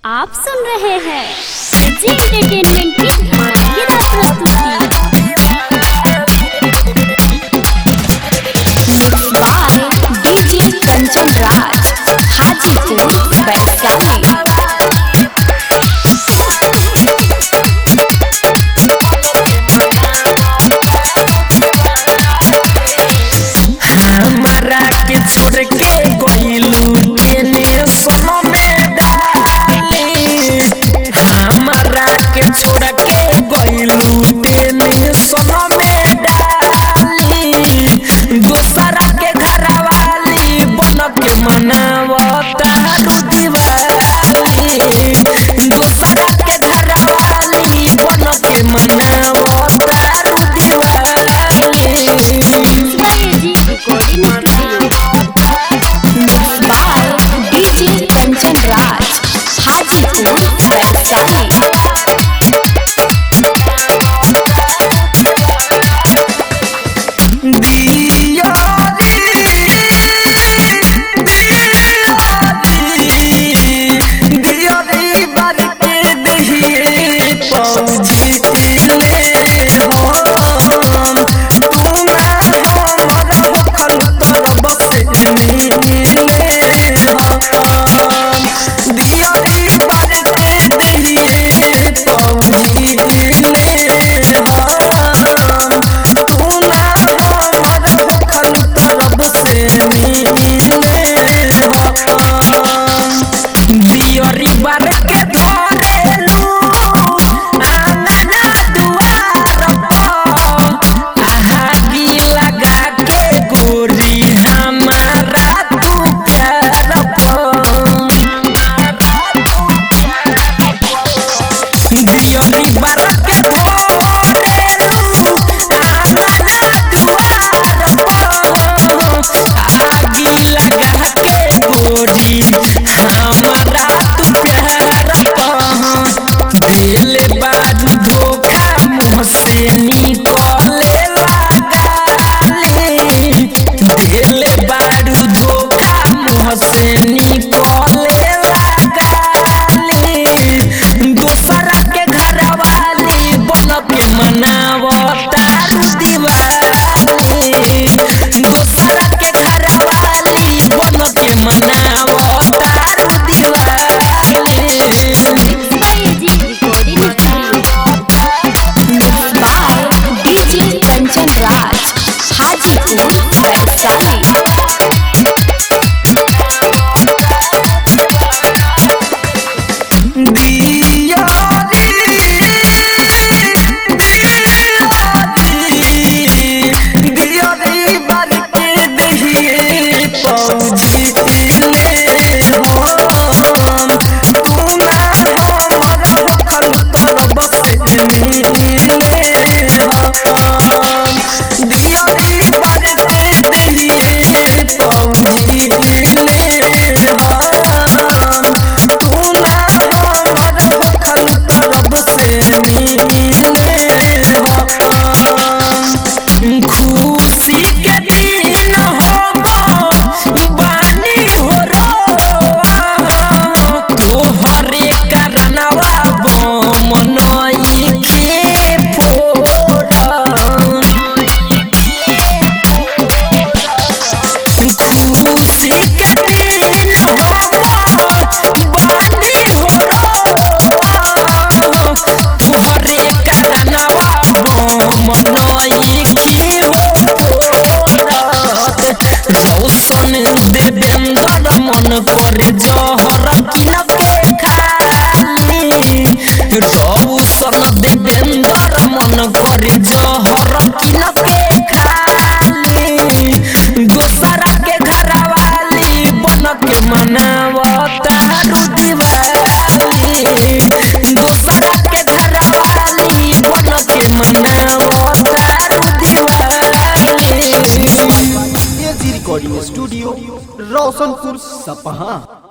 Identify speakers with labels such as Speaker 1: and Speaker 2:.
Speaker 1: आप सुन रहे हैं जी एंटरटेनमेंट की धमाकेदार प्रस्तुति बाय डीजे कंचन राज हाजीपुर वैशाली
Speaker 2: हमारा के छोड़ के गइलू केने सोनो में डाली हमारा के छोड़ के गइलू केने सोनो में डाली दोसरा के घर वाली बन के मनावता दिवाली दोसरा के घर वाली बन के मनावता दिवाली
Speaker 1: जी recording by DJ Kanchan Raj Hajipur Vaishali
Speaker 2: दियरी बार के धरेलू आंगना दुआर पर आहागी लगा के गोरी हमारा तू प्यार पर दियरी बार के धरेलू आंगना दुआर पर आगी लगा के गोरी हमारा तू प्यार पर दिल बाजू धोखा मुँह से निकले लगाली दिल बाजू धोखा मुँह से निकले लगाली दूसरा के घर वाली बन के मनावता दिवाली दूसरा के घर वाली बन के मनावता दिवाली
Speaker 1: जी recording by DJ Kanchan Raj Hajipur Vaishali
Speaker 2: खुशी के दिन हो बानी हो तोहरे करनवा मनई के फोड़न खुशी के दिन हो बानी हो तोहरे करनवा मनई के हो रौशन देवेंद्र मन कर जहर किन के खाली रौशन देवेंद्र मन कर जहर किन के खाली दोसरा के घर वाली बन के मनावता दिवाली दोसरा के घर वाली बन के मनावता Diwali
Speaker 3: AG recording studio Roshanpur सपहा